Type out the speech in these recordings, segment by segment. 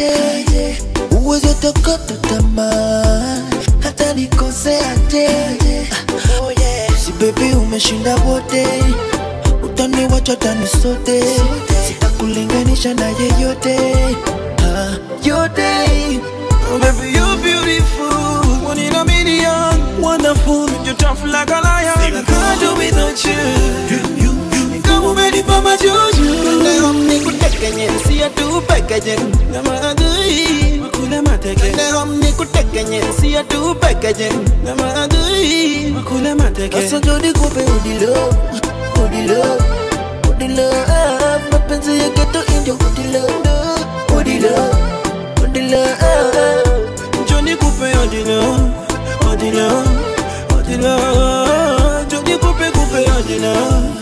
aje uweze tokota tamaa hata nikoseaje oh yeah. si bebi umeshinda wote utaniwacha tani sote sitakulinganisha na yeyote ah, yote Oh, baby, you're beautiful. One in a million. Wonderful. You're tough like a lion. I can't do without you. You, you, you. Kama umenipa majuju. Leo nikutekenye, siya tu pekeje. Na maadui. Makule mateke. Leo nikutekenye, siya tu pekeje. Na maadui. Makule mateke. Sasa ndo nikupe udilo udilo udilo ah, mapenzi ya geto indio udilo udilo udilo ah. Johnny Coupe Odilo, Odilo, Odilo, Johnny Coupe Coupe Odilo,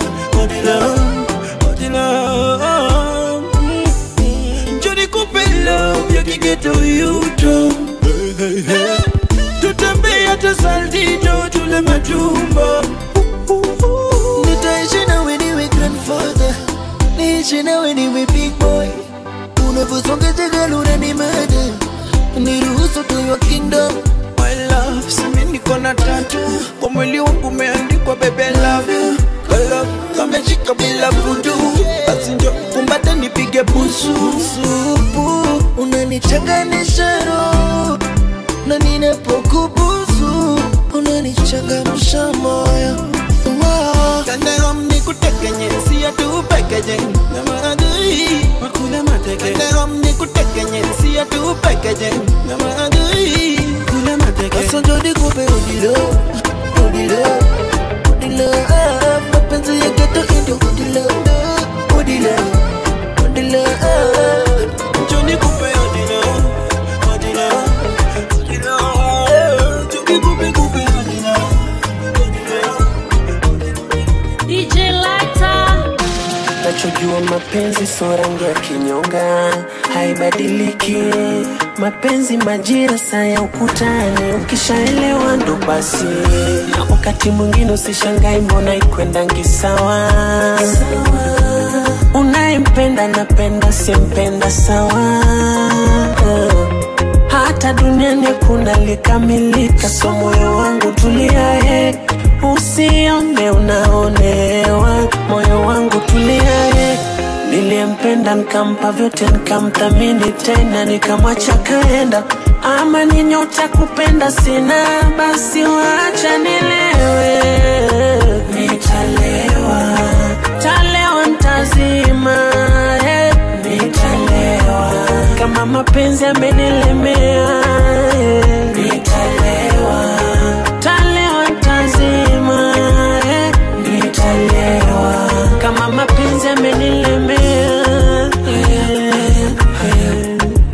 Odilo, Odilo. Mm. Johnny Coupe love ya kigeto yuto. Tutembea hata saltito tule matumbo. Nitaishi nawe niwe grandfather niishi nawe niwe big boy unavyosonga jagala unanimada niruhusu to your kingdom My love, simi niko na tatu kwa mwili wangu umeandikwa baby I love you Kala kameshika bila vudu basi njo kumbate nipige busu supu unanichanganisha roho na ninapokubusu unanichangamsha moyo wow. Kandegom nikutekenye siya tu pekeje na maadui makule mateke Kandegom nikutekenye siya tu pekeje na maadui kule mateke Sasa ndo nikupe udilo udilo udilo ah, mapenzi ya geto indio udilo udilo udilo ah. Johnny Coupe Odilo, Odilo, Odilo, Johnny Coupe Coupe Odilo, DJ Lighter. Nachojua mapenzi so rangi ya kinyonga, haibadiliki. Mapenzi majira saa ya ukutani, ukishaelewa ndo basi. Na wakati mwingine usishangai, mbona ikwendangi sawa. Unayempenda napenda, simpenda sawa. Hata duniani hakuna likamilika, so moyo wangu tulia, he. Usione unaonewa, moyo wangu tulia, he. Niliyempenda nikampa vyote, nikamthamini tena, nikamwacha kaenda. Ama ni nyota kupenda sina, basi wacha nilewe, nitalewa, talewa ntazima, eh, nitalewa kama mapenzi amenilemea, eh, nitalewa, talewa ntazima, eh, nitalewa kama mapenzi amenilemea, eh, eh.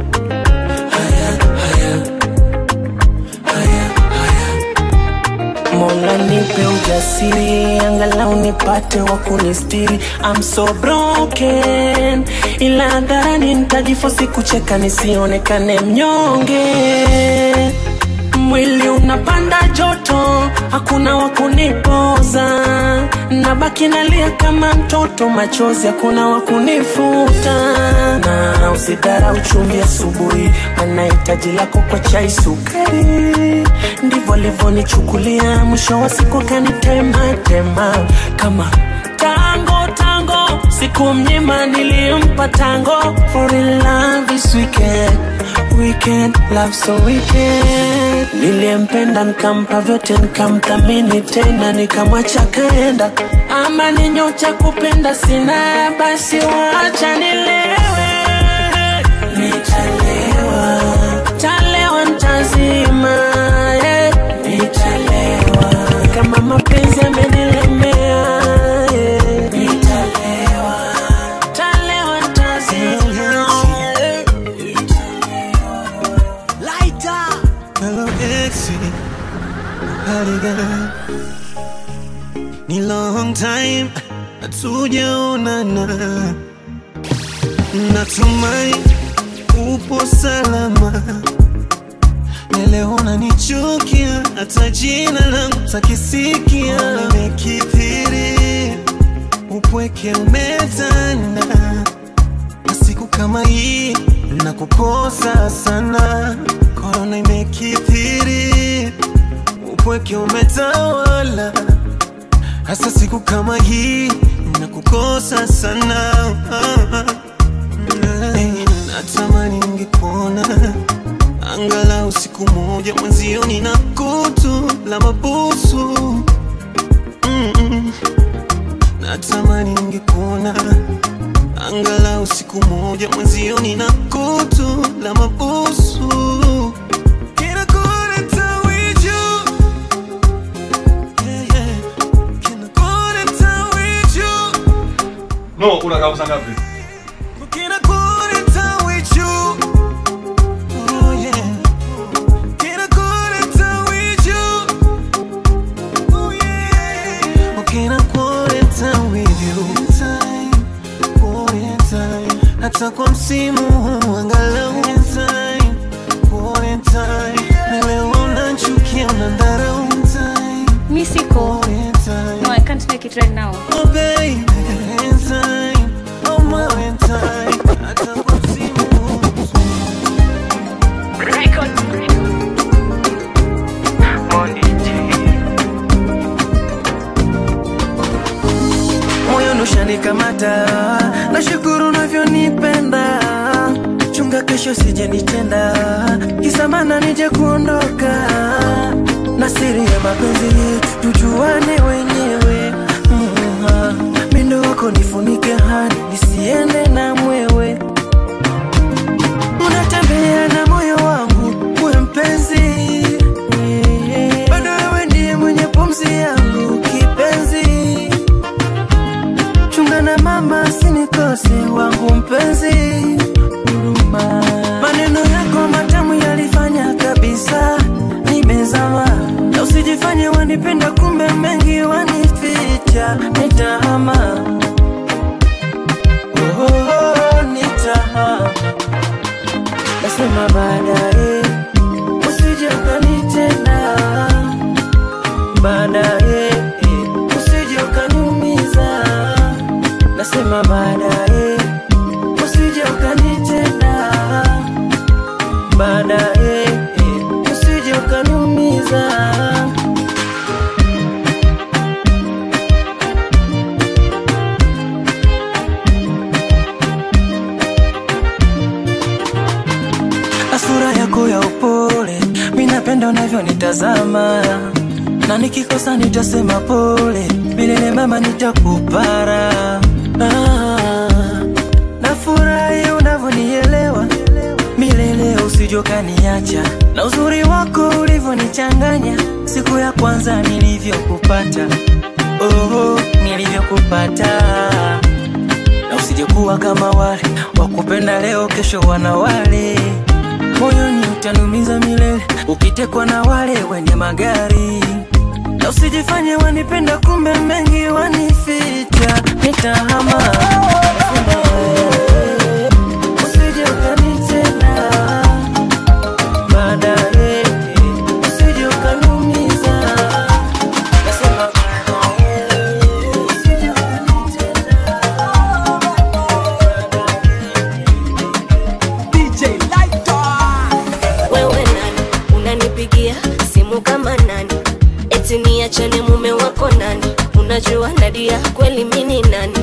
Mola nipe ujasiri, angalau nipate wa kunistiri. I'm so broken, ila hadharani nitajifosi kucheka nisionekane mnyonge. Mwili unapanda joto, hakuna wa kunipoza, nabaki nalia kama mtoto, machozi hakuna wa kunifuta. Na usidharau chumvi asubuhi, maana hitaji lako kwa chai sukari. Ndivyo alivyonichukulia, mwisho wa siku kanitema tema kama tango tango, siku mnyima nilimpa tango for in love this weekend weekend love so weekend niliyempenda nikampa vyote nikamthamini tena nikamwacha kaenda ama ni nyota kupenda sina basi wacha nilewe nitalewa talewa ntazima eh. nitalewa kama mapenzi amenilemea eh. nitalewa talewa ntazima eh. Hello Exy, hali gani? Ni long time hatujaonana, natumai upo salama. Na Leo unanichukia, hata jina langu takisikia. Nimekithiri, upweke umetanda, na siku kama hii na kukosa sana. Korona imekithiri, upweke umetawala, hasa siku kama hii na kukosa sana. Hey, natamani ningekuona angalau siku moja mwenzio, nina kutu la mabusu Mm-mm. Natamani ningekuona angalau siku moja mwenzio, nina kutu la mabusu Can I call it a with you? Yeah, yeah. Can I call it a with you? No, unakaa saa ngapi? Can I call it a with you? Oh yeah. Can I call it a with you? Oh yeah. Oh, can I call it a with you? Time, call time. Hata kwa msimu huu angalau time, call time. Na leo unachukia unadharau time, Mi siko. call time. No, I can't make it right now. Oh baby, time, oh my time. Hata kwa msimu huu moyo nushanikamata, nashukuru unavyonipenda, chunga kesho sije nitenda, kisamana nije kuondoka, na siri ya mapenzi yetu tujuane wenyewe. Mm, mindo wako nifunike hani nisiende na mwewe, unatembea na moyo wangu we mpenzi, bado wewe ndiye mwenye pumzi yangu kipenzi chunga na mama sinikose wangu mpenzi huruma maneno yako matamu yalifanya kabisa nimezama na usijifanye wanipenda kumbe mengi wanificha nitahama oh, oh, oh, nitahama nasema baadaye usije ukanitenda baadaye usije ukaniumiza nasema baadaye usije ukanitenda baadaye usije ukaniumiza na sura yako ya upole mi napenda unavyonitazama na nikikosa nitasema pole milele mama nitakupara ah, nafurahi unavyonielewa milele usijokaniacha na uzuri wako ulivyonichanganya siku ya kwanza nilivyokupata oh, nilivyokupata na usijekuwa kama wale wakupenda leo kesho wana wale moyoni utanumiza milele ukitekwa na wale wenye magari na usijifanye wanipenda kumbe mengi wanificha nitahama Usije ukanitenda, baadaye, usije ukaniumiza. Nasema baadaye, usije wewe nani unanipigia simu kama nani eti niachane mume wako nani unajua nadia kweli mini nani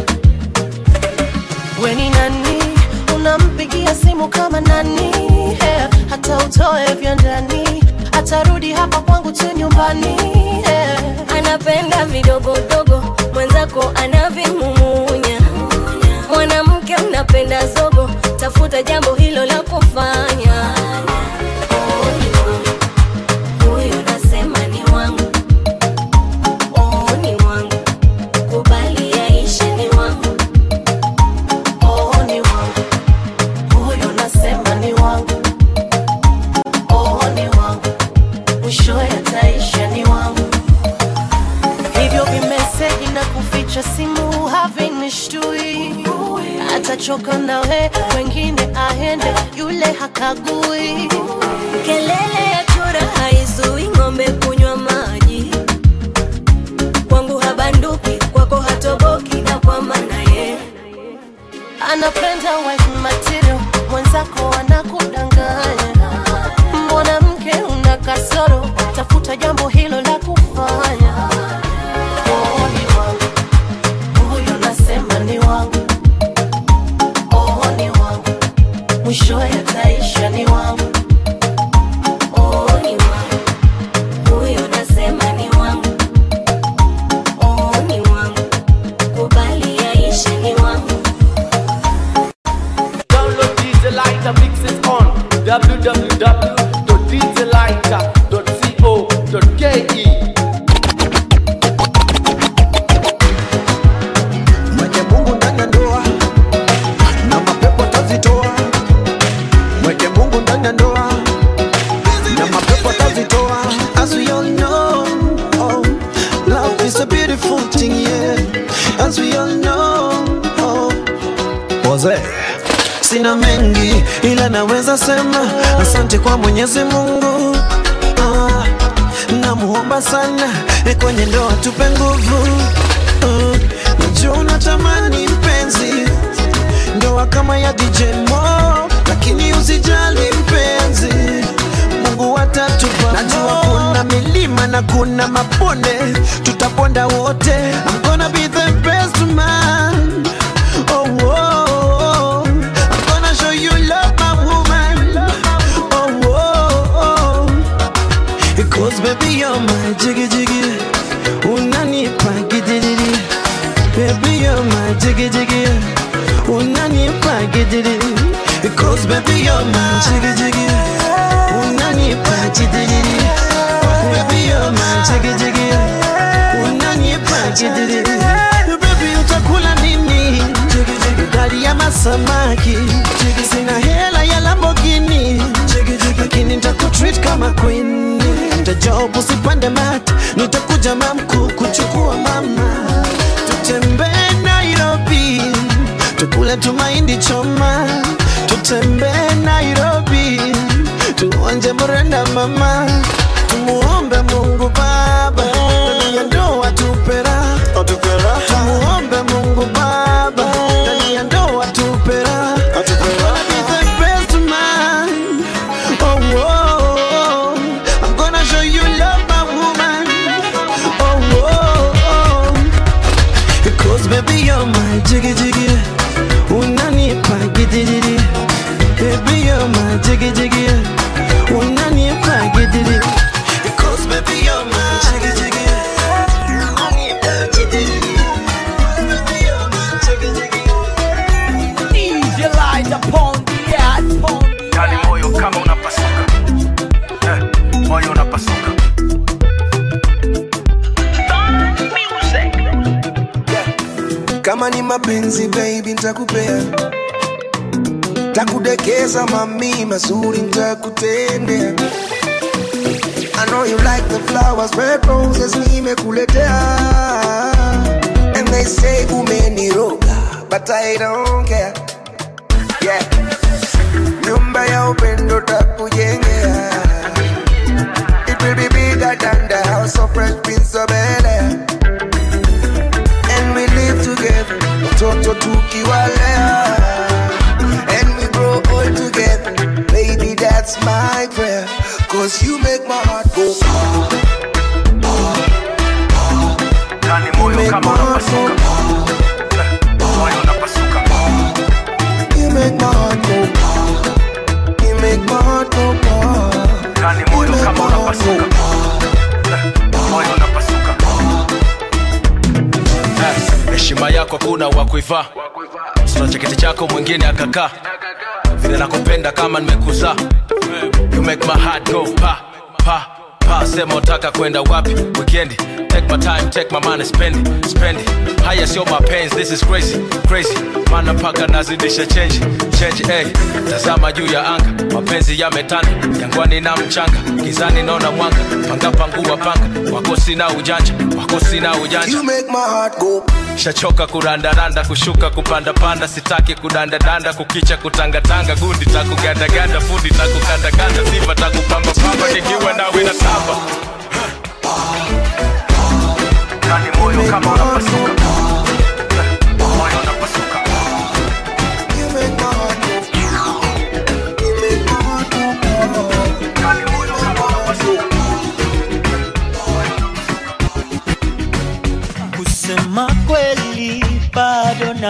we ni nani unampigia simu kama nani yeah. hata utoe vya ndani atarudi hapa kwangu tu nyumbani yeah. anapenda vidogodogo mwenzako anavimumunya mwanamke unapenda zogo tafuta jambo hilo la kufanya Oh, ni wangu. Huyo nasema ni wangu Oh, ni wangu kubali yaishe ni wangu oh, ni wangu huyo nasema ni wangu oh, ni wangu mwisho yataisha ni wangu hivyo vimeseji na kuficha simu havinishtui atachoka nawe wengine aende yule hakagui kelele ya chura haizui ng'ombe kunywa maji kwangu habanduki kwako hatoboki na kwa maana ye anapenda wife material mwenzi wenzako wanakudanganya mwanamke una kasoro tafuta jambo hilo la kufanya oh, ni wangu huyu nasema ni wangu oh, ni wangu mwisho yataisha ni wangu Oh, ni wangu. Huyo nasema ni wangu. Oh, ni wangu. Kubali yaishe ni wangu. Download DJ Lighter mixes on www.djlighter.co.ke. Mwenye Mungu ndani ya ndoa na mapepo tazitoa. Mwenye Mungu ndani ya ndoa na mapepo tazitoa. As we all know, oh, love is a beautiful thing, yeah. As we all know, oh. Jose. Sina mengi ila naweza sema asante kwa Mwenyezi Mungu. Ah, namuomba sana eh, kwenye ndoa tupe nguvu. Ah, najua unatamani mpenzi ndoa kama ya DJ Mo, lakini usijali mpenzi, Mungu atatupa. Najua kuna milima na kuna mabonde, tutaponda wote. I'm gonna be the best man. Oh, oh, oh. I'm gonna show you love, my woman. Oh, oh, oh. Because baby you're my jiggy jiggy Unanipa gidiri Baby you're my jiggy jiggy Unanipa gidiri Because baby you're my jiggy jiggy Unanipa gidiri Baby you're my jiggy jiggy Unanipa gidiri Baby utakula nini Gari ya masamaki Sina hela ya Lamborghini Lakini nitakutreat kama queen Nitajob usipande mat Nitakuja mamku kuchukua mama Tutembee Nairobi Tukule tumaindi choma Tutembee Nairobi Tuonje mrenda mama Tumuombe Mungu Baba Ndani ya ndoa tupera Tumuombe Mungu Baba Ndani ya ndoa tupera Gonna be the best man Oh, oh, oh. I'm gonna show you love, my woman. Oh, oh, oh. Because baby, you're my jiggy jiggy. Unanipa gidiri. Baby, you're my jiggy jiggy. Unanipa gidiri. Because baby, you're my jiggy jiggy. Unanipa gidiri. Baby, you're my jiggy jiggy. DJ Lighter upon the air, upon the yani moyo kama unapasuka eh, moyo unapasuka kama ni mapenzi baby ntakupea takudekeza mami mazuri ntakutendea I know you like the flowers, red roses nimekuletea And they say umeniroga, but I don't care Yeah Nyumba ya upendo takujengea It will be bigger than the house of Fresh Prince of Bel-Air and we live together, watoto tukiwalea, and we grow old together. Baby, that's my prayer, cause you make my heart go ah, yani you moyo make my kama heart go unapasuka ah, eh, moyo unapasuka you make my heart go ah, you make my heart go ah, yani you moyo make kama my heart go unapasuka eh, moyo unapasuka Eh, heshima yako kuna wa kuivaa sina cheketi chako mwingine akakaa vile nakupenda kama nimekuzaa you make my heart go pa pa pa sema utaka kwenda wapi weekendi take my time take my money spend it, spend it. haya sio mapenzi this is crazy crazy mana mpaka nazidisha change change hey. tazama juu ya anga mapenzi yametanda jangwani na mchanga gizani naona mwanga panga pangua panga wako sina ujanja wako sina ujanja You make my heart go shachoka kurandaranda kushuka kupandapanda sitaki kudandadanda kukicha kutangatanga gundi takugandaganda fundi takukandakanda sifa takupambapamba nikiwa nawe na tamba yani moyo kama unapasuka moyo unapasuka You make my heart go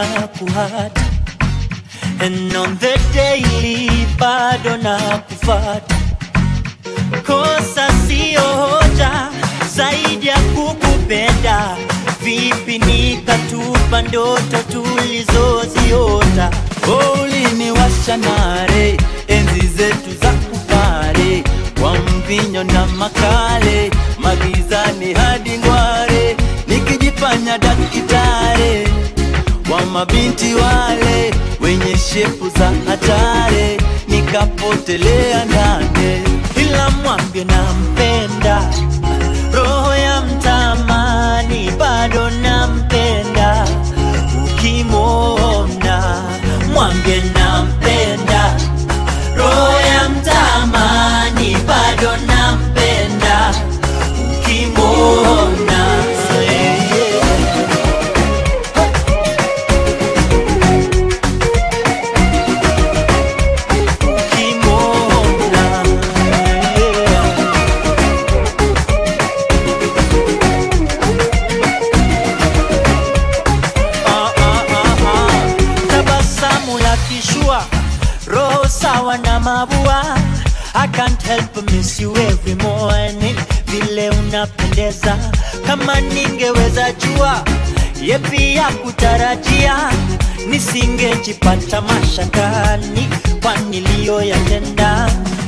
na kuhata and on the daily bado na kufata kosa sio hoja zaidi ya kukupenda vipi nikatupa ndoto tulizoziota uliniwasha nare enzi zetu za kupare kwa mvinyo na makale magizani hadi ngware nikijifanya dakitare wa mabinti wale wenye shepu za hatare nikapotelea ndane ila mwambie nampenda roho ya mtamani bado nampenda ukimwona mwambie nampenda roho ya mtamani bado nampenda ukimwona yeah, yeah. ukimwona yeah. Ah, ah, ah, ah. tabasamu la kishua roho sawa na mabua I can't help but miss you every morning vile unapendeza kama ningeweza jua yepi ya kutarajia nisingejipata mashakani kwa niliyoyatenda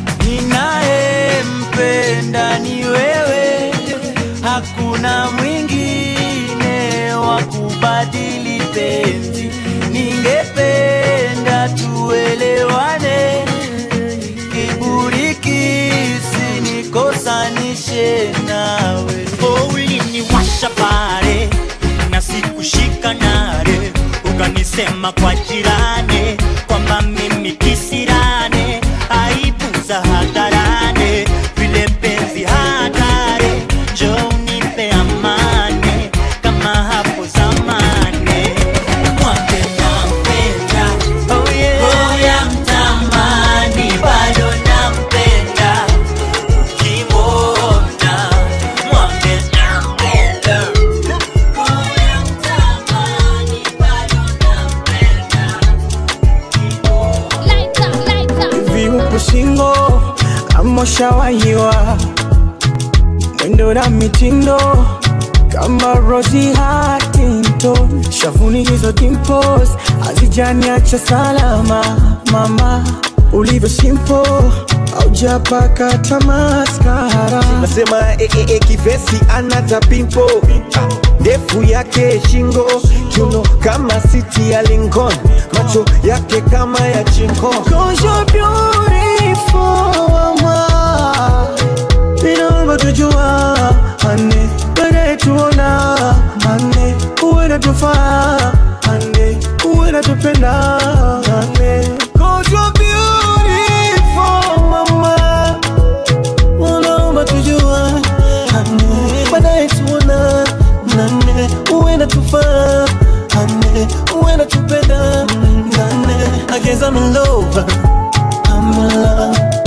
ninayempenda ni wewe hakuna mwingine wa kubadili penzi ningependa tuelewane kiburi kisinikosanishe nawe Oh, uliniwasha pale na sikushika nare ukanisema kwa jirani kwamba mimi kisirane aibu za hadharane vile penzi hatari njo unipe amani kama hapo zamani mwambe nampenda oh yeah. roho ya mtamani bado nampenda ukimwona mwambe nampenda roho ya mtamani bado nampenda hivi upo singo ama ushawahiwa mwendo na mitindo kama Rosie Huntington shavuni hizo dimples hazijaniacha salama mama ulivyo simple aujapaka tamaskara nasema e, e, e, kivesi anata pimpo ndefu yake shingo kiuno kama siti ya Lincoln macho yake kama ya chinko Cause you're beautiful, mama. Inaomba tujua ane baadaye tuona ane uwe natufaa ane uwe natupenda ane Cause you're beautiful, mama. Unaomba tujua ane baadaye tuona nane uwe natufaa ane uwe natupenda nane I guess I'm in love I'm in love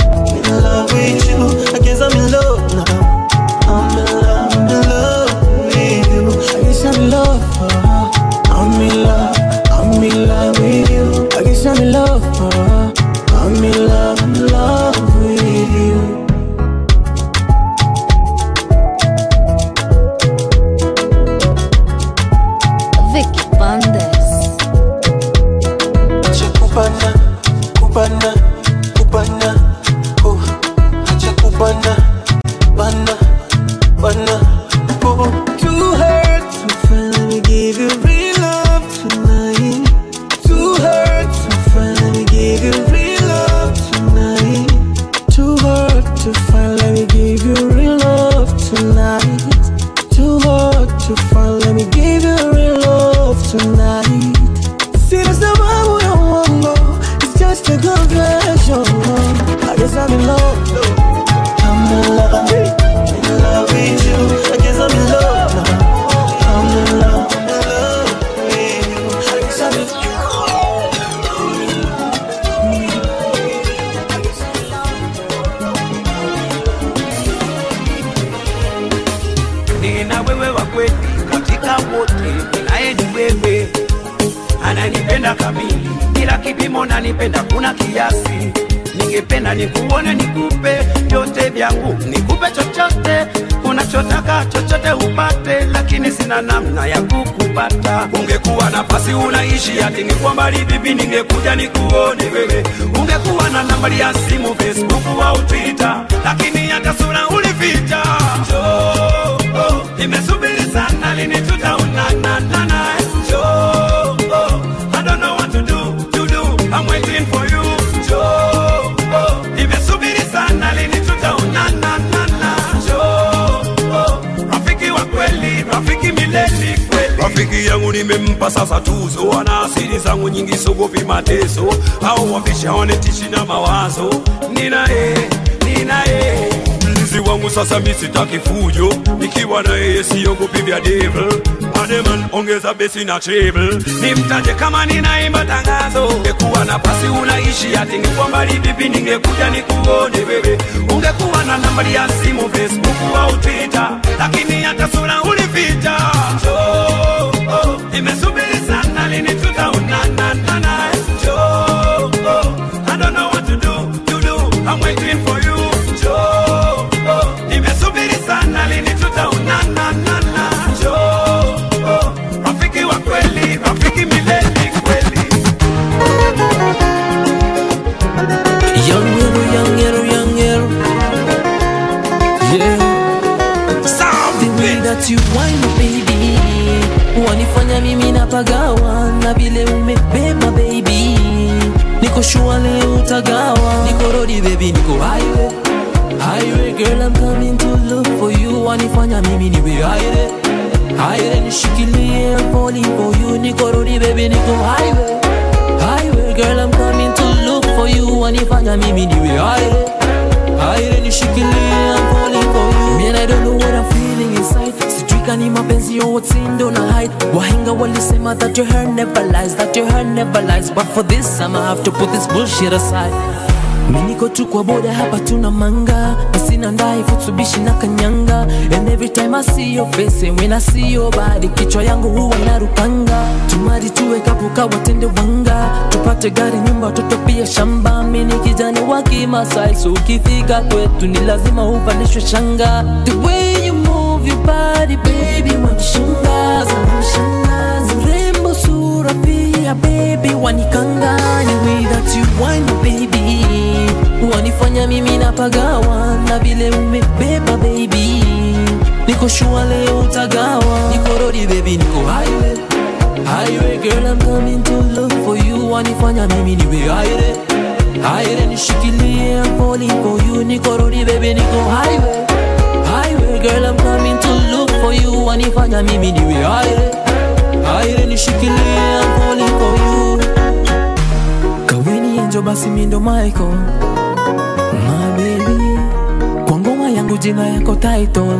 nakupenda kamili ila kipimo nanipenda kuna kiasi ningependa nikuone nikupe vyote vyangu nikupe chochote unachotaka chochote upate lakini sina namna ya kukupata ungekuwa nafasi unaishi ati nikuwa mbali vipi ningekuja nikuone wewe ungekuwa na nambari ya simu facebook au twitter lakini hata sura ulificha Njoo, oh, nimesubiri sana lini tutaonanana Njoo, oh, I don't know what to do, to do. I'm waiting for you. Njoo, oh, nimesubiri sana lini tutaonana Njoo, oh, rafiki wa kweli, rafiki milele kweli. Rafiki yangu nimempa sasa tuzo, ana asili zangu nyingi, sogopi mateso au wafisha wanetishi na mawazo. Ninaye, ninaye mlinzi wangu sasa, mi sitaki fujo, nikiwa na yeye siogopi vya devil. Ademan, ongeza besi na treble, nimtaje kama ninaimba tangazo. Ungekuwa nafasi unaishi ati ningekuwa mbali vipi, ningekuja nikuone wewe. Ungekuwa na nambari ya simu Facebook au Twitter, lakini hata sura ulificha. Njoo, oh, nimesubiri sana lini tutaonana naye. Njoo, oh, I don't know what to do, to do. I'm waiting for you. Njoo, oh, nimesubiri sana lini tutaonana Njoo, oh, rafiki wa kweli, rafiki milele kweli. Young Yero, young Yero, young Yero. Yeah. The way that you whine baby wanifanya mimi napagawa na vile umebeba baby niko shua leo utagawa niko rodi baby niko highway highway girl I'm coming to look for you wanifanya mimi niwe highway highway nishikilie I'm falling for you niko rodi baby niko highway highway girl I'm coming to look for you wanifanya mimi niwe highway highway nishikilie I'm falling for you man I don't know what I'm feeling inside sijui kani mapenzi yo what's in do na hide wahenga walisema that your hair never lies that your hair never lies but for this time I have to put this bullshit aside mi niko tu kwa boda hapa tuna manga na sina ndai futsubishi na kanyanga and every time I see your face and when I see your body kichwa yangu huwa narukanga tumari tuwe kapuka watende wanga tupate gari nyumba watoto pia shamba mi ni kijana wa kimasai so ukifika kwetu ni lazima uvalishwe shanga the way you move your body baby wanishangaza wanishangaza urembo sura pia baby wanikanganya way that you wine baby wanifanya mimi napagawa na vile umebeba baby niko shua leo utagawa niko rodi baby niko highway highway girl I'm coming to look for you wanifanya mimi niwe highway highway nishikilie I'm falling for you niko rodi baby niko highway highway girl I'm coming to look for you wanifanya mimi niwe highway highway nishikilie I'm falling for you kaweni enjo basi mindo Michael my baby kwa ngoma yangu jina yako title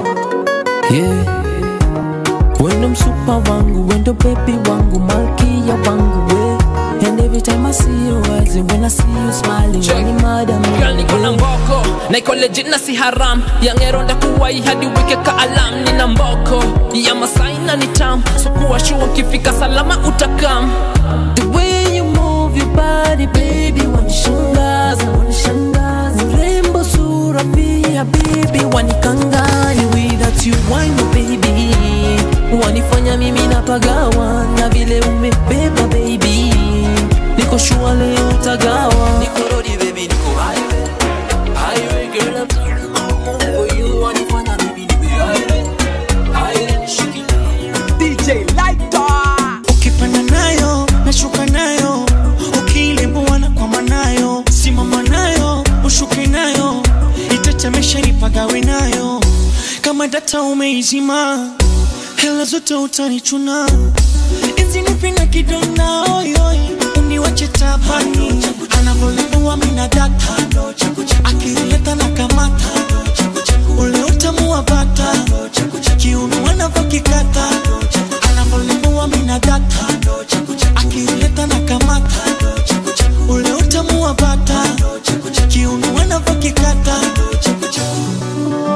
yeah wendo msupa wangu wendo baby wangu malkia wangu we and every time I see you eyes and when I see you smiling Check. madam Girl niko na mboko na iko legit na si haram yangero ndakuwai hadi wike ka alam nina mboko ya masai na ni tam so kuwa shua ukifika salama utakam the way you move your body baby wanishangaza wanishangaza urembo sura pia baby wanikanganya way that you wine baby wanifanya mimi napagawa na vile umebeba baby niko shua leo utagawa niko rodi baby niko highway highway girl I'm coming for you wanifanya mimi niwe highway highway nishikilie DJ Lighter. Ukipanda nayo nashuka nayo, ukiilembuana na kwama nayo, simama nayo ushuke nayo, itetemesha nipagawe nayo, kama data umeizima, hela zote utanichuna, izinipinga kidonda oyoi, uniwache tabani, anavyolembua mina data, akileta na kamata, ule utamu wa bata, kiuno wanavyokikata anavyolembua mina data akileta na kamata ule utamu wa bata kiuno wanavyokikata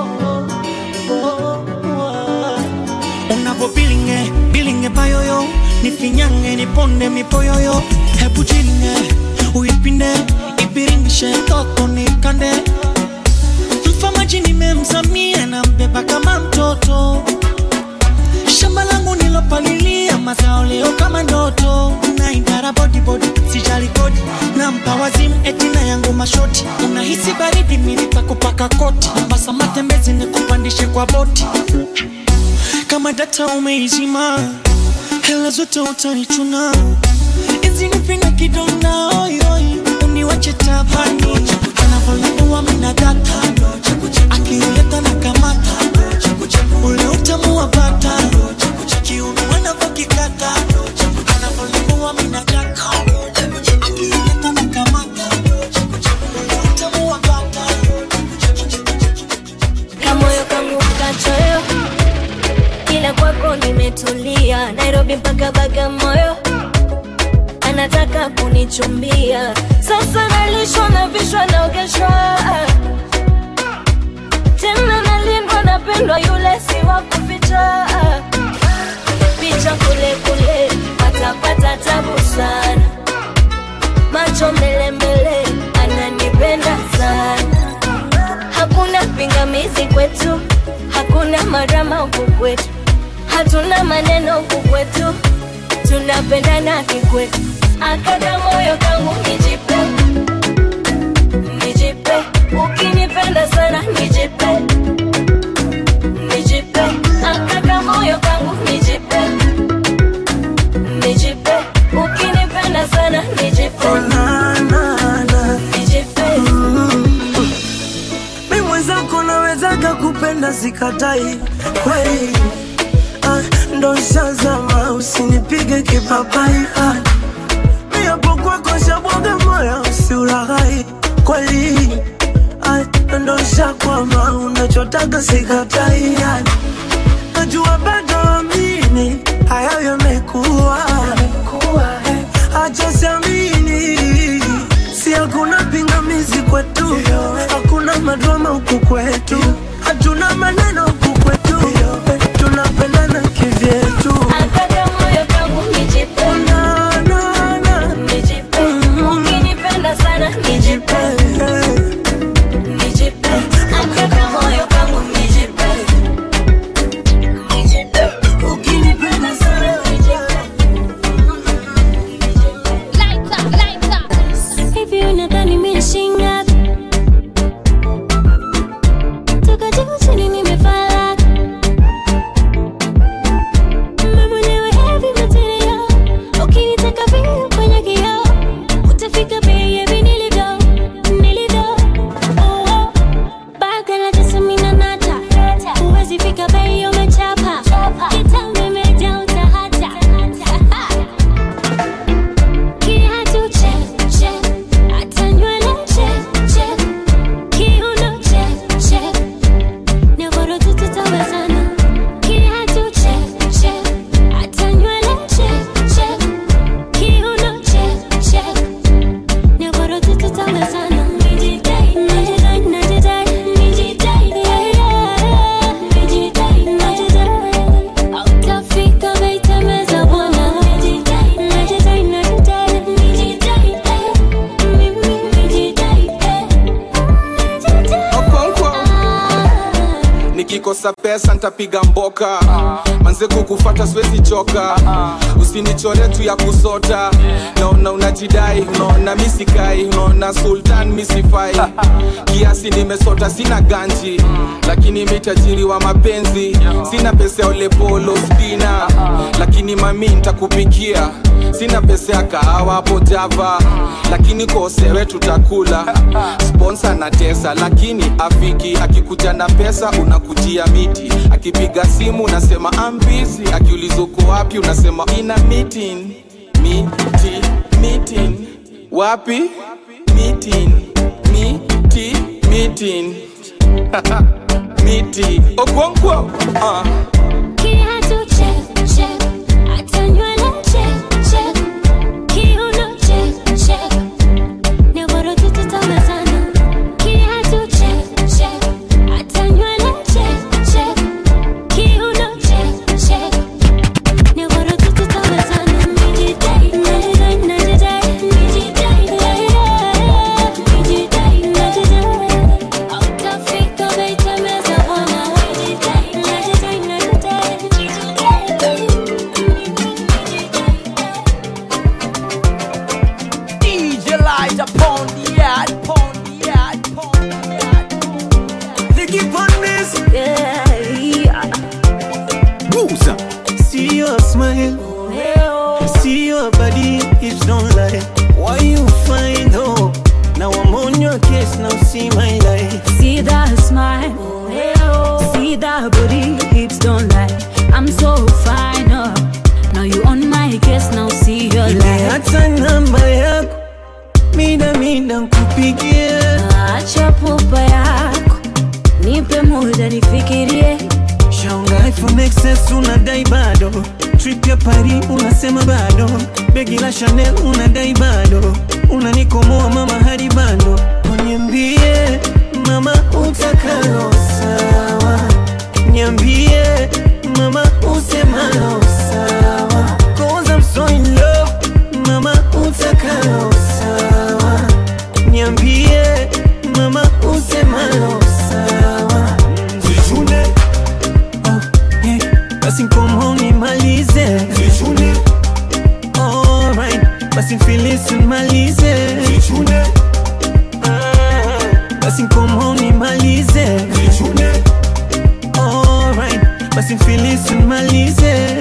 unavyo bilinge bilinge bayoyo nifinyange niponde mipoyoyo hebu jiringe uipinde ibiringishe toto nikande mfamaji nimemzamia na mbeba kama mtoto shamba langu nilopalilia mazao leo kama ndoto naindara bodibodi sijali kodi nampa wazimu etina yangu mashoti unahisi baridi milipa kupaka koti basa matembezi nikupandishe kwa boti kama data umeizima hela zote utanichuna izinipinga kidonda oyoi uniwache tabani anavyoleua mina data akileta na kamata ule utamu wa bata kiuno wanavyokikata anavyoleua mina data akileta na kamata ule utamu wa bata kamoyo kangu kachoyo kila kwako nimetulia nairobi mpaka bagamoyo anataka kunichumbia sasa nalishwa na vishwa naogeshwa tena nalindwa napendwa yule si wa kuficha picha kule kule patapata tabu sana macho mbele mbele ananipenda sana hakuna pingamizi kwetu hakuna marama huku kwetu hatuna maneno huku kwetu tunapendana kikwetu akada moyo kangu nijipe nijipe ukinipenda sana nijipe nijipe akada moyo kangu nijipe nijipe ukinipenda sana nijipe nijipe mi mwenzako nawezaga kupenda sikatai kweli ah, ndo shazama usinipige kipapai ah, mi hapo kwako shabwaga moyo usiulaghai kweli ah, ndo shakwama unachotaga sikatai ah, najua bado amini hayo yamekuwa acha siamini si hakuna pingamizi kwetu hakuna madrama huku kwetu hatuna maneno huku kwetu tunapendana kivyetu akada moyo kangu nijipe nijipe ukinipenda sana nijipe nijipe akada moyo kangu nijipe nijipe ukinipenda sana nijipe Hivi unadhani mimi shinga? Toka juu chini nimefala. Mimi mwenyewe heavy material. Ukinitaka vile kwenye kioo, utafika baby nilivyo, nilivyo. Oh, oh. Baga la tesa mimi na nata. Huwezi fika bei umechapa. Kitambo imejaa utahata. Kiatu check, check. Hata nywele check, check. Kiuno check, check. Nyororo tu tutawezana. Kiatu check, check. Hata nywele check, check. Kiuno check, check. Nyororo tu tutawezana. Nijidai, najidai, najidai, nijidai, yeah, yeah. Nijidai, najidai. Hautafika bei tembeza bwana. Nijidai, najidai, najidai, nijidai, eh. Mimi nijidai, eh. Okonkwo. nikikosa pesa ntapiga mboka manze kukufata siwezi choka usinichore tu ya kusota naona unajidai unaona misikai unaona sultan misifai kiasi nimesota sina ganji lakini mitajiri wa mapenzi sina pesa ya olepolo spina lakini mami ntakupikia sina pesa ya kahawa hapo java lakini kosewe tutakula sponsa na tesa lakini afiki akikuja na pesa unakujia miti akipiga simu unasema ambisi akiuliza uko wapi unasema ina meeting miti meeting wapi meeting miti meeting miti okonkwo uh. Kiatu check, check. Hata nywele check, check. Kiuno check, check. Nyororo tu tutawezana. Kiatu check, check. Hata nywele check, check. Kiuno check, check. Nyororo tu tutawezana. smile. See your body, hips don't lie. Why you find hope? Now I'm on your case, now see my life. See that smile, see that body, hips don't lie. I'm so fine, oh. Now you on my case, now see your life. Hata namba yako mida mida nkupigie. Acha pupa yako, nipe muda nifikirie. Shaunga iPhone XS unadai bado, trip ya Paris unasema bado, begi la Chanel unadai bado, unanikomoa mama hadi bando. Niambie mama utakalo sawa, niambie mama usemalo sawa, cause I'm so in love, mama utakalo sawa, niambie mama usemalo sawa. Zichune basi mkomo nimalize Alright, basi mfilisi nimalize Ah, basi mkomo nimalize Alright, basi mfilisi nimalize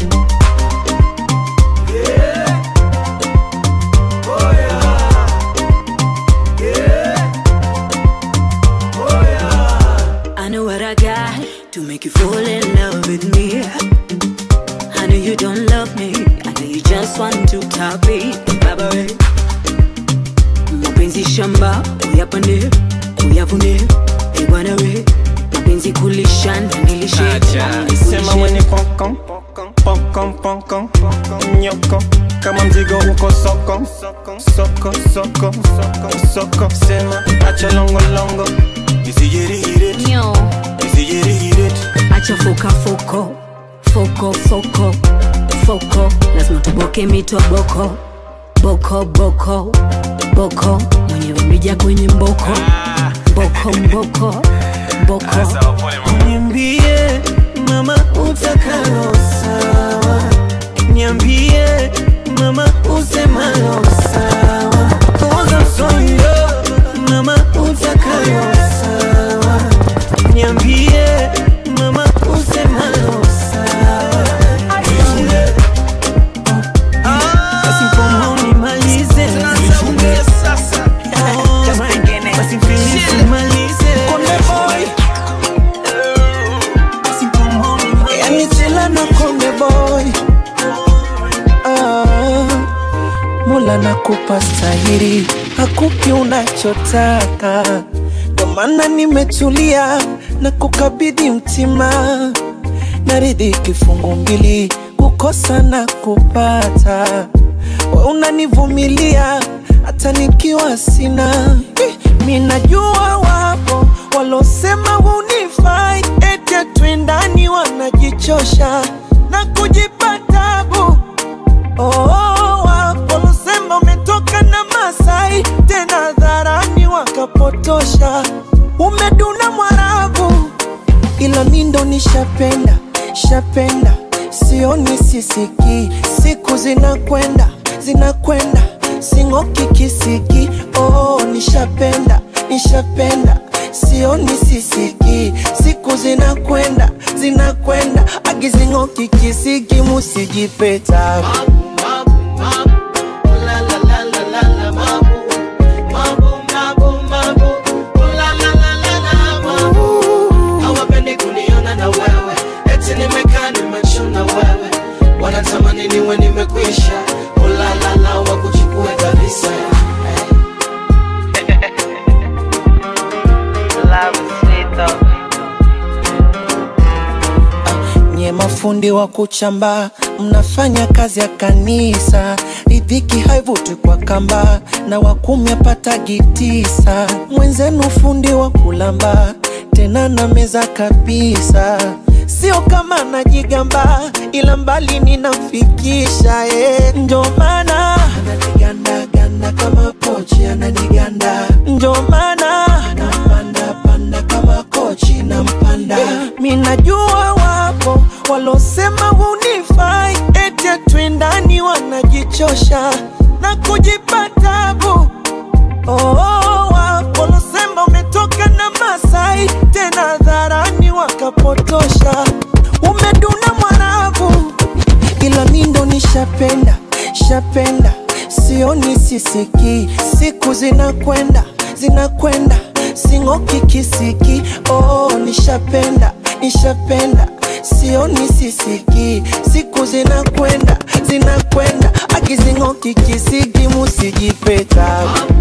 I know what I got to make you fall in love with me. I know you don't love me, I know you just want to top it. Baba we, mapenzi shamba uyapande uyavune, e bwana we, mapenzi kulisha na nilishe, Sema mwenye pokon pokon pokon nyoko kama mzigo uko soko soko soko soko soko sema acha longo longo isijirihire Nyo. isijirihire acha foka foko foko foko foko, lazima tuboke mito boko boko boko boko, mwenyewe mrija kwenye mboko mboko mboko mboko Niambie mama utakalo sawa, niambie mama usemalo sawa, cause I'm so in love. Mama utakalo sawa, niambie mama usemalo sawa. Basi mkomo nimalize. Alright, basi mfilisi nimalize. Basi mkomo nimalize. Yani chila na konde boy ah, Mola nakupa stahiri, hakupi unachotaka, ndo maana nimetulia na kukabidhi mtima, naridhi kifungu mbili, kukosa na kupata, we unanivumilia hata nikiwa sina. Eh, Mi najua wapo walosema hunifai, eti twendani wanajichosha na kujipa tabu. Oh, wapo walosema umetoka na Masai, tena dharani wakapotosha, umeduna Mwarabu, ila mi ndo nishapenda shapenda, sioni sisiki, siku zinakwenda zinakwenda, sing'oki kisiki. Oh, nishapenda nishapenda, sioni sisiki, siku zinakwenda zinakwenda, agizing'oki kisiki, musijipeta hawapendi kuniona na wewe eti nimekaa nimechuna wewe wanatamani niwe nimekwisha ulalala wakuchukue kabisa nye mafundi wa kuchamba mnafanya kazi ya kanisa ridhiki haivuti kwa kamba na wakumi apatagi tisa mwenzenu fundi wa kulamba tena na meza kabisa sio kama najigamba ila mbali ninamfikisha eh. ndio maana ananigandaganda kama pochi ananiganda ndio maana napanda panda kama kochi na mpanda mi najua wapo walosema hunifai eti twendani wanajichosha na kujipa tabu oh, wapo walosema umetoka na Masai tena dharani wakapotosha umeduna Mwarabu kisiki siku zinakwenda zinakwenda sing'oki kisiki oh, nishapenda nishapenda sioni sisiki siku zinakwenda zinakwenda akizing'oki kisiki musijipeta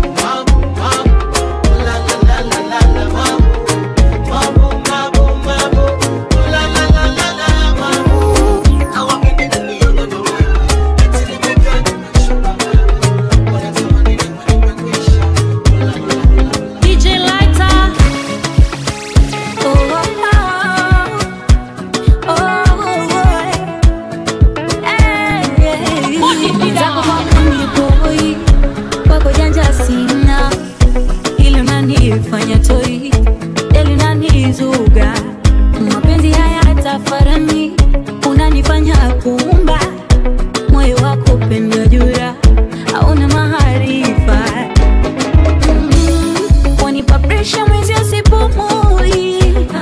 DJ Lighter. Oh, oh, oh, oh, eh, zako kwako nipoi, kwako janja sina, ile unanifanya toi, deli unanizuga, mapenzi haya tafarani, unanifanya kuumba moyo wako pendo jura, hauna maarifa wanipa presha mwezi asipumui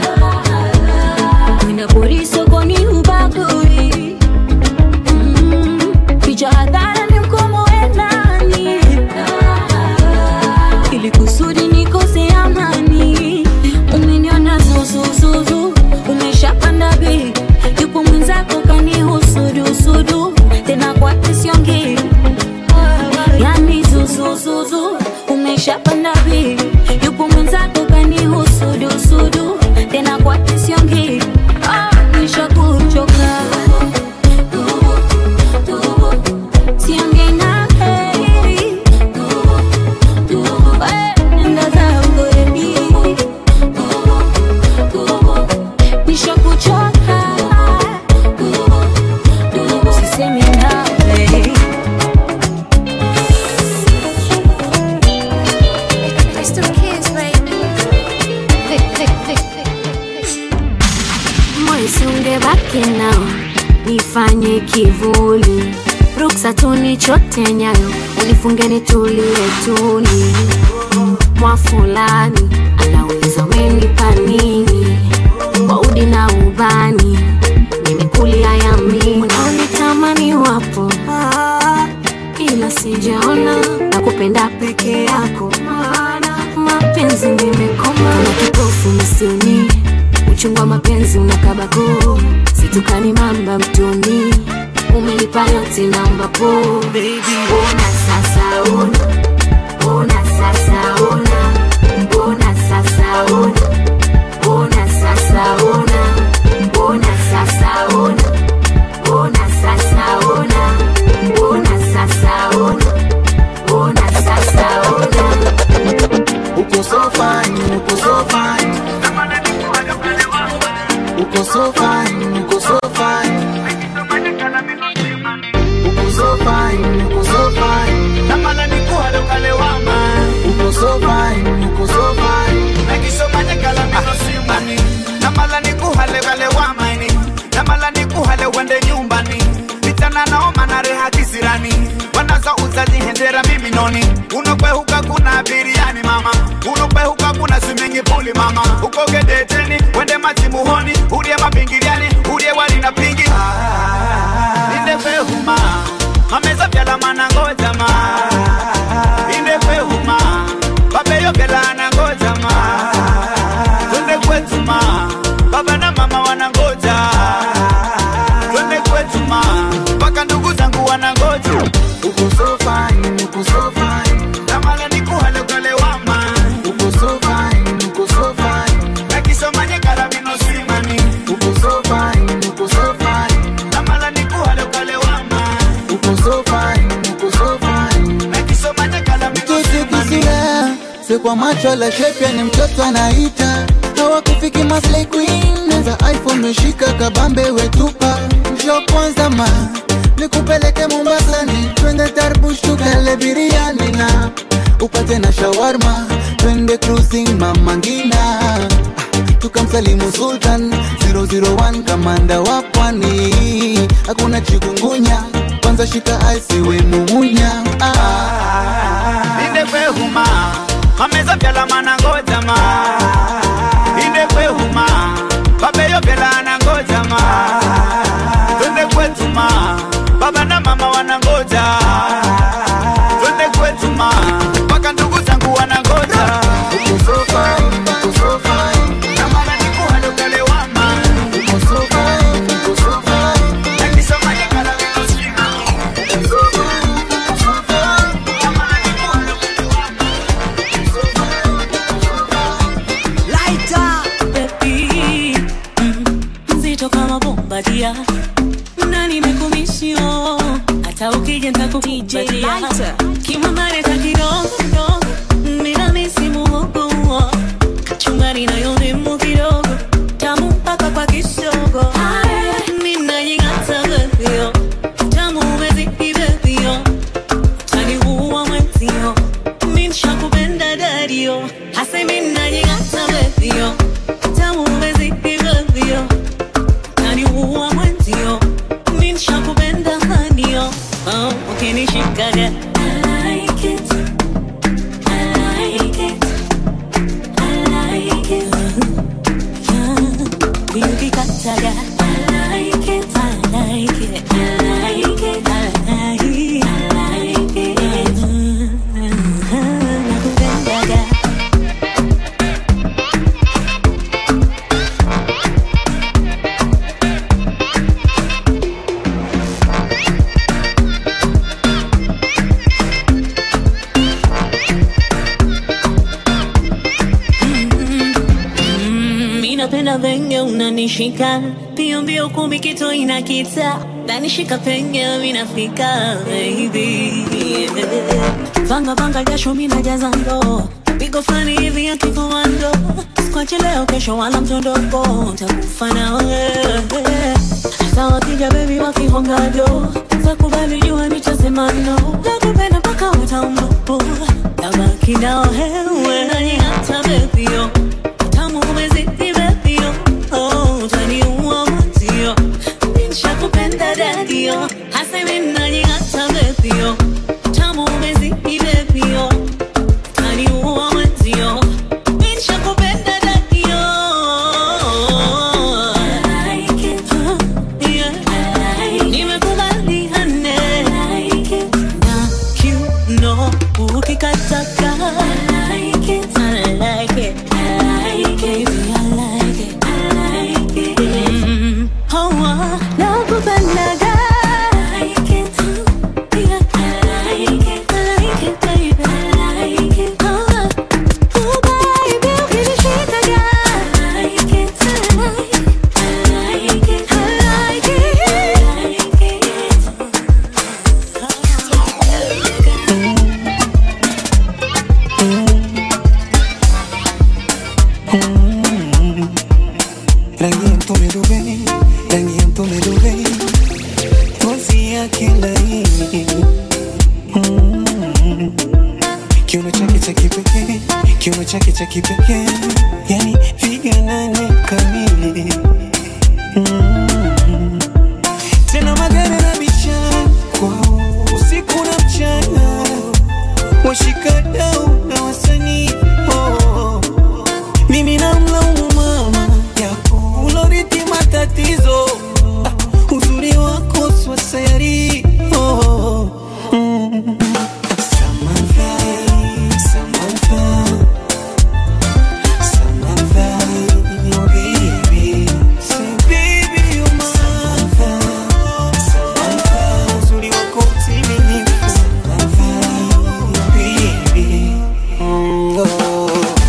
Ninapori sokoni hubagui Mm, picha hadhara ni mkomo endani ili kusudi nikose amani umeniona zuzuzuzu umeshapanda bei yupo mwenzako kanihusudusudu tena kwa kisiongi yani zuzuzuzu umeshapanda bei yupo mwenzako kanihusudusudu tena kwa kisiongi ah, nishakuchoka siongei na heri nenda zangu edi nishakuchoka usisemi nawe moisungebaki nao nifanye kivuli ruksa tunichote nyayo unifunge nitulie tuli mwa fulani anaweza umenipa nini kwa udi na ubani nimekulia yamini unaonitamani wapo ila sijaona na kupenda peke yako maana mapenzi nimekoma na kipofu misioni uchungu wa mapenzi unakabako situkani mamba mtoni umelipa yote naomba po ona sasa ona ona sasa ona ona sasa ona ona sasa ona ona sasa ona ona sasa ona ona sasa ona ona sasa ona Uko so fine, uko so fine. Uko so fine, uko so fine. Uko so fine, uko so fine. namala nikuhale ukalewama Uko so fine, uko so fine. nakisomanye kalamino simani namala nikuhale ukalewamaini namala nikuhale uende nyumbani vitana naoma na reha kisirani wanaza uzajihendera mimi noni unokwehuka kuna biriani mama unokwehuka kuna simingi puli mama ukogedeteni wende machimuhoni udie mapingiliani udie wali na pingi indefehuma mameza vyalamana ngojama indefehuma babeyokelana ngojama twende kwetuma baba na mama wanangoja twende kwetuma mpaka ndugu zangu wanangoja Uko so fine, uko so fine. namala nikuhale ukalewama Uko so fine, uko so fine. nakisomanye kalamino simani Uko so fine, uko so fine. namala nikuhale ukalewama Uko so fine, uko so fine. nakisomanye kalamino Mtoto kisura si kwa macho la shepya ni mtoto anaita hawakufiki maslay queen neza iphone meshika kabambe wetupa njo kwanza ma nikupeleke mombasani twende tarbush tukale biriani na upate na shawarma twende cruising mama ngina Ah, tukamsalimu sultan 001 kamanda wa pwani hakuna chikungunya kwanza shika aisiwe mumunya ah. indefehuma mameza vyalamana ngojama indefehuma babeyokelana ngojama twende kwetuma baba na mama wanangoja twende kwetuma ndani nayo ndimu kidogo tamu mpaka kwa kisogo ninajing'ata bebio tamu umezidi bebio taniua mwenzio minshakupenda dadio hase minajing'ata bebio tamu umezidi bebio taniua mwenzio minshakupenda hanio oh, ukinishikaga I like it. I like it. I like it. Ukikataga I like it. I like it. I like it. I like it. I like it. Nakupendaga. Mm, mi napenda venye unanishika pio mbio kumi kito inakita nanishika penye minafika baby vanga vanga jasho minajaza ndoo pigo fulani hivi ya kikomando skwache leo kesho wala mtondoko takufa na wewe hata wakija bebi wakihongado takubali jua nitasema no nakupenda mpaka utaumbupu tabaki na wewe hata bebio tamu umezidi bebio oh, utaniua mwenzio nishakupenda dadio hasa mimi najing'ata bebio tamu umezidi bebio utaniua mwenzio nishakupenda dadio Yeah. Nimekubali hane na kiuno ukikataka I like it. I like it. I like it. Baby, I like it. I like it. Mm. Oh, ah, nakupendaga. I like it. Yeah. I like it. I like it, baby. I like it. Oh, ah. Oh, baby, ukinishikaga. I like it. I like it. I like it. I like it. rangi ya mtume Dubai, rangi ya mtume Dubai, ngozi yake laini Mm. kiuno chake cha kipekee, kiuno chake cha kipekee, yani figa nane kamili Mm. tena magari na bichana kwao usiku na mchana, washikadau na wasanii oh. mimi namlaumu mama yako uloriti matatizo ah, uzuri wako swasayari oh. mm. Samantha, Samantha, Samantha, oh baby. Say baby you're my Samantha, Samantha, uzuri wako utimilifu. Samantha, oh baby. Mm, oh.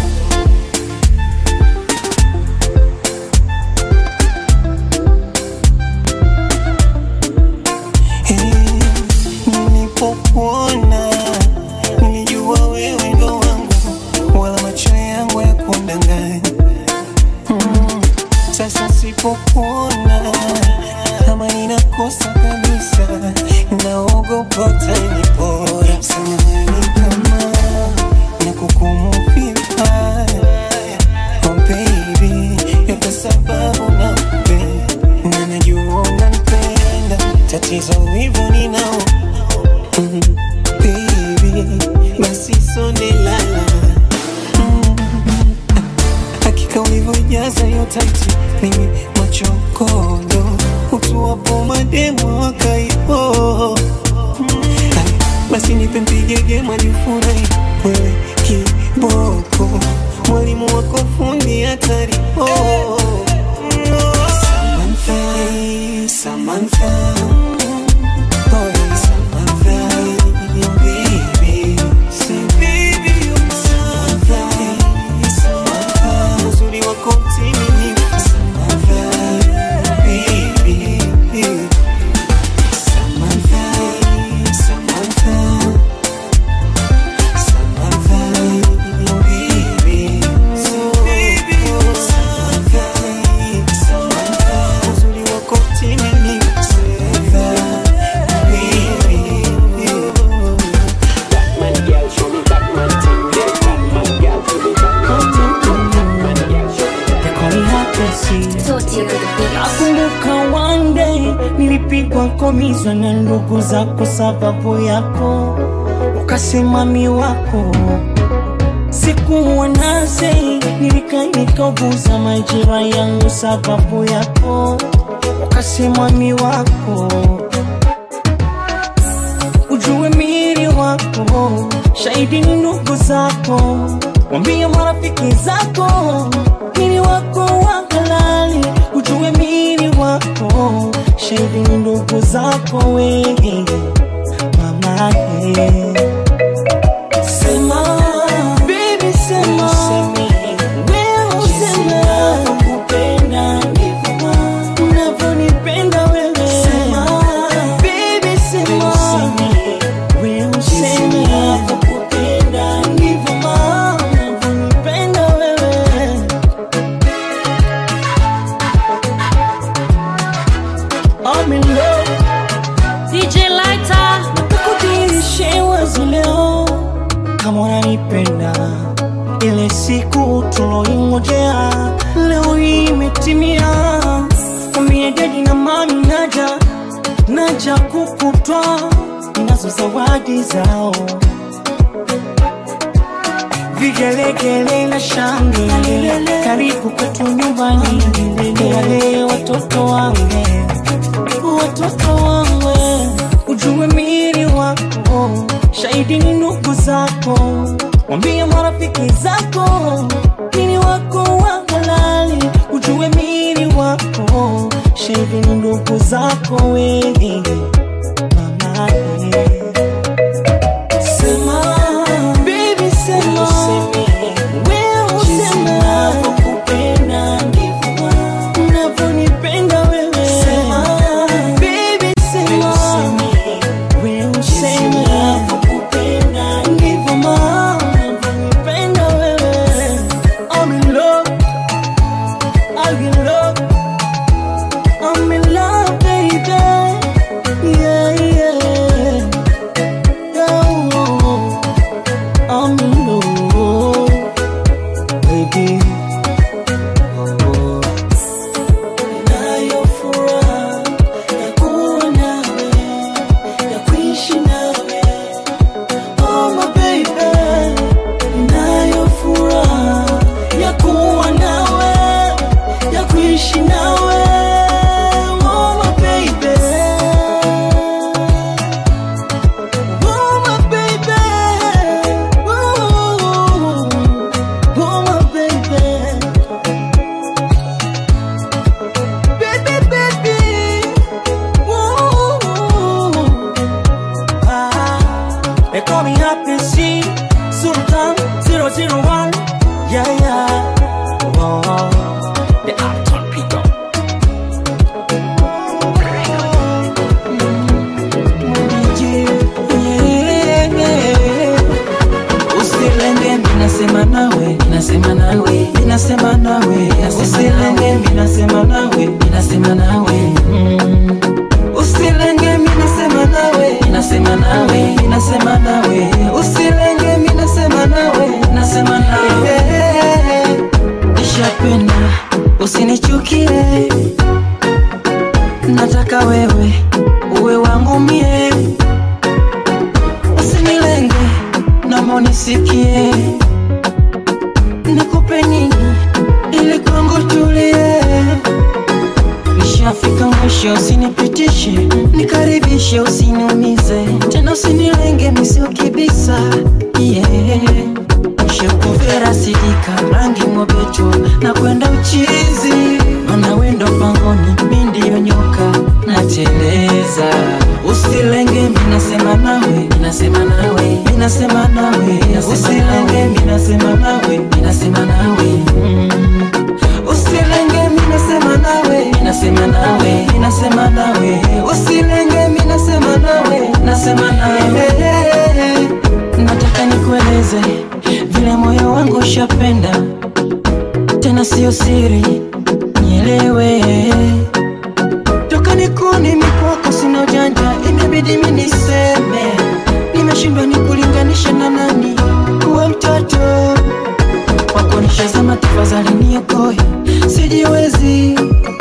nilipokuona nilijua wewe ndo wangu, wala macho yangu ya kundanganya. Mm, Sasa sipokuona kama ninakosa kabisa, naogopa utanipora. Samahani kama nakukumu vibaya, oh baby, yote sababu nakupenda na najua unanipenda, tatizo wivu ninao Mm, baby, basi sonde lala Mm, hakika ulivyojaza hiyo taiti mimi machokondo utuwapo mademo wakaipo basi nipe mpigege majifurahi wewe kiboko mwalimu wako fundi hatari oh. Samantha, Samantha, oh, Samantha, oh, baby. Say, baby, you're my Samantha, Samantha, uzuri wako mtimilifu. Samantha, baby. Samantha, Samantha, Samantha, oh, baby. Say, baby, Sauti on the beat. Nakumbuka one day nilipigwa komizwa na ndugu zako sababu yako, ukasema mi wako sikuwa nase, nilika nikaguza majira yangu sababu yako, ukasema mi wako ujue miri wako, shahidi ni ndugu zako, wambie marafiki zako miri wako wa halali, ujue miri wako, shahidi ni ndugu zako wewe mama eh. Sema baby, sema wewe usema nakupenda ndivyo unavyonipenda wewe. Sema baby, sema wewe usema nakupenda ndivyo unavyonipenda wewe. I'm in love. DJ Lighter. Nakudhihirishe wazi leo kama unanipenda, ile siku tuloingojea leo hii imetimia. Mwambie dedi na mami naja, naja kukutwa nazo zawadi zao vigelegele na shangwe, karibu kwetu nyumbani, wale watoto wange watoto wangu, ujue miri wako, shahidi ni ndugu zako, wambie marafiki zako, miri wako wa halali, ujue miri wako, shahidi ni ndugu zako wewe mama eh. Sema baby, sema wewe usema nakupenda ndivyo unavyonipenda wewe. Sema baby, sema wewe usema nakupenda ndivyo mama unavyonipenda wewe. I'm in love, I'm in love, I'm in love, baby. Yeah, yeah. Oh, I'm in love, baby. Oh, nayo furaha ya kuwa nawe, ya kuishi nawe. Oh, my baby. Nayo furaha ya kuwa nawe, ya kuishi nawe. Oh, my baby. Oh my baby, oh, oh my baby, baby baby, oh, ah, they call me Happy C, Sultan 001, yeah yeah, oh, the Uptown Pico. Usilenge minasema nawe, minasema nawe, minasema nawe, usilenge minasema nawe, minasema nawe, mm. Usilenge minasema nawe, minasema nawe, minasema nawe, usilenge minasema nawe, minasema nawe. Nishapenda, usinichukie, nataka wewe uwe wangu mie, usinilenge naomba unisikie, nikupe nini ili kwangu tulie. Nishafika mwisho, usinipitishe, nikaribishe, usiniumize tena, usinilenge misio kibisa yeah. Shekuvera sidika rangi mobeto na kwenda uchizi, mana wendo pangoni, mi ndiyo nyoka nateleza. Usilenge, minasema nawe, minasema nawe, minasema nawe, usilenge, minasema nawe, minasema nawe mm. Usilenge, minasema nawe, minasema nawe, minasema nawe, usilenge, minasema nawe, nasema nawe nataka nikueleze vile moyo wangu ushapenda, tena sio siri, nielewe toka nikuni mikwako, sina ujanja, imebidi mi niseme, nimeshindwa nikulinganisha na nani, kuwa mtoto wako nishazama, tafadhali niokoe, sijiwezi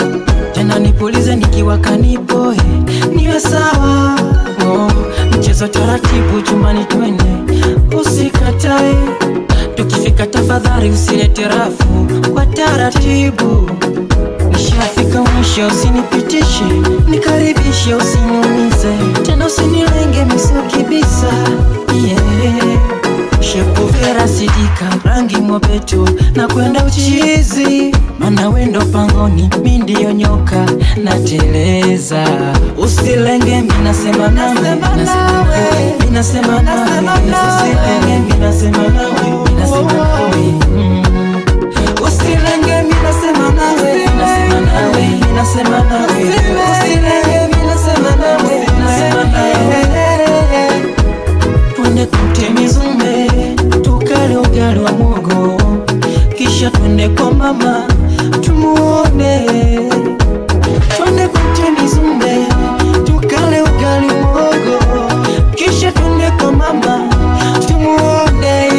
natamani twende usikatae tukifika tafadhali usilete rafu kwa taratibu nishafika mwisho usinipitishe nikaribishe usiniumize tena usinilenge misukibisa yeah. shepuvera sidika rangi mwapetu na kwenda uchizi mana wendo pangoni mi ndiyo nyoka nateleza usilenge minasema nawe minasema nawe usilenge minasema nawe minasema nawe mm. usilenge minasema nawe minasema nawe minasema nawe usilenge minasema nawe minasema nawe twende kutemizumbe tukale ugali wa mogo kisha twende kwa mama tumuone twende kutemizumbe tukale ugali mogo kisha twende kwa mama tumuone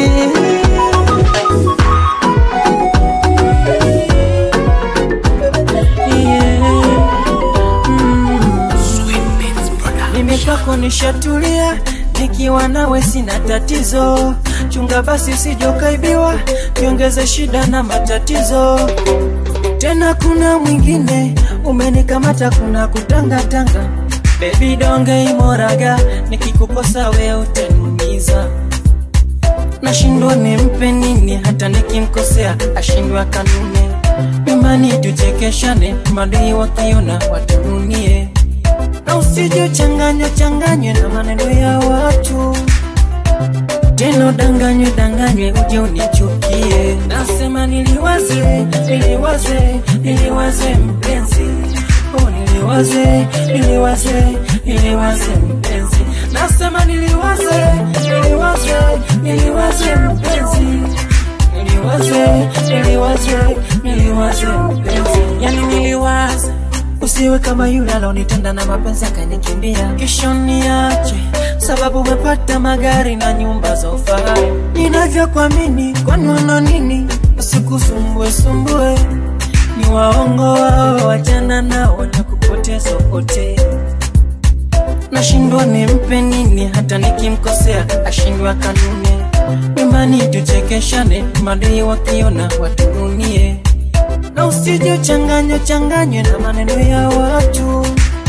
mimi kwako nishatulia nikiwa nawe sina tatizo chunga basi sijokaibiwa niongeze shida na matatizo tena kuna mwingine umenikamata kuna kutangatanga bebi donge imoraga nikikukosa we utaniumiza nashindwa nimpe nini hata nikimkosea ashindwa kanune nyumbani tuchekeshane madei wakiona watununie na usije changanywa changanywe na maneno ya watu tena danganywe danganywe uje unichukie nasema niliwaze niliwaze niliwaze mpenzi oh niliwaze niliwaze niliwaze mpenzi nasema niliwaze niliwaze niliwaze mpenzi niliwaze niliwaze niliwaze mpenzi yani niliwaze usiwe kama yule alonitenda na mapenzi akanikimbia kisha niache sababu umepata magari na nyumba za ufahari ninavyokuamini kwani wana nini usikusumbue sumbue ni waongo wao wajana nao na kupoteza upotee nashindwa nimpe nini hata nikimkosea ashindwa kanune nyumbani tuchekeshane madei wakiona watununie na usije changanywe changanywe na maneno ya watu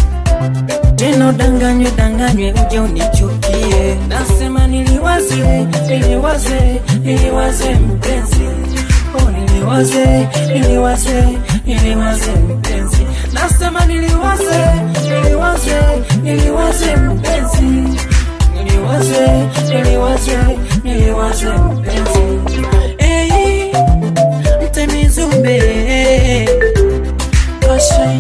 tena danganywe danganywe uje unichukie nasema niliwaze niliwaze niliwaze mpenzi oh niliwaze niliwaze niliwaze mpenzi nasema niliwaze niliwaze niliwaze mpenzi niliwaze niliwaze niliwaze mpenzi hey, mtemizumbe Kashay.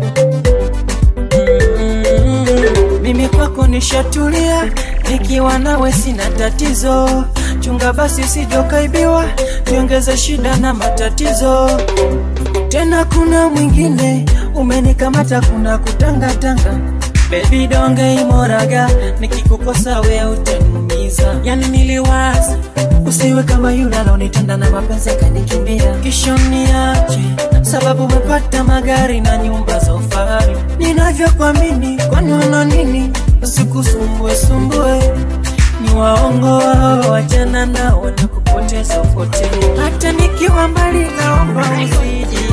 Mm, mimi kwako nishatulia nikiwa nawe sina tatizo chunga basi sijokaibiwa niongeze shida na matatizo tena kuna mwingine umenikamata kuna kutangatanga bebi donge imoraga nikikukosa we utaniumiza yani niliwaza usiwe kama yule alonitenda na mapenzi akanikimbia kisha niache sababu umepata magari na nyumba za ufahari ninavyokuamini kwani wana nini usikusumbue sumbue ni waongo wao wajana nao na kupoteza upote hata nikiwa mbali naomba uzidi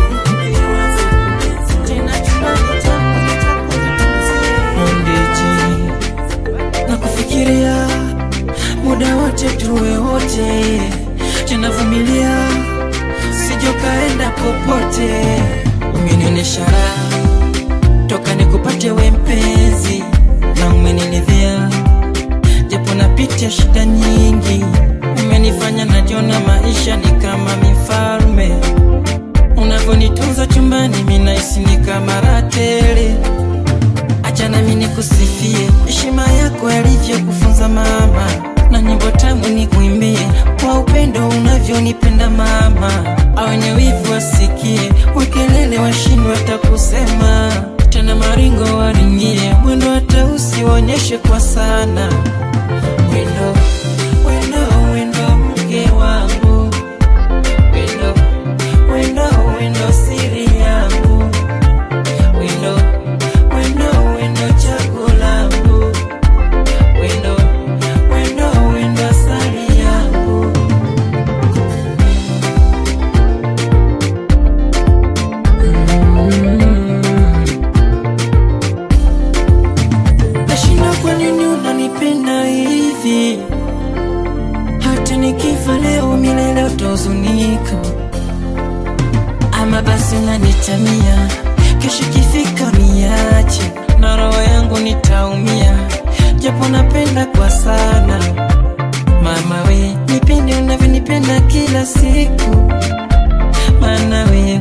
tena chumbani changu ndiji na kufikiria muda wote tuwe wote tunavumilia sijokaenda popote umenionyesha raha toka nikupate we mpenzi na umenilidhia japo napitia shida nyingi umenifanya najiona maisha ni kama mifalme unavyonitunza chumbani minaisi ni kama ratele acha nami nikusifie heshima yako yalivyokufunza mama na nyimbo tamu nikuimbie kwa upendo unavyonipenda mama awenye wivu wasikie wekelele washindwe hata kusema tena maringo waringie mwendo hata usionyeshe kwa sana wendo wendo wendo mke wangu wendo wendo wendo siri yangu wendo wendo wendo chaguo langu wendo wendo kama basi unanitania kesho kifika niache na roho yangu nitaumia japo napenda kwa sana mama we nipende unavyonipenda kila siku maana we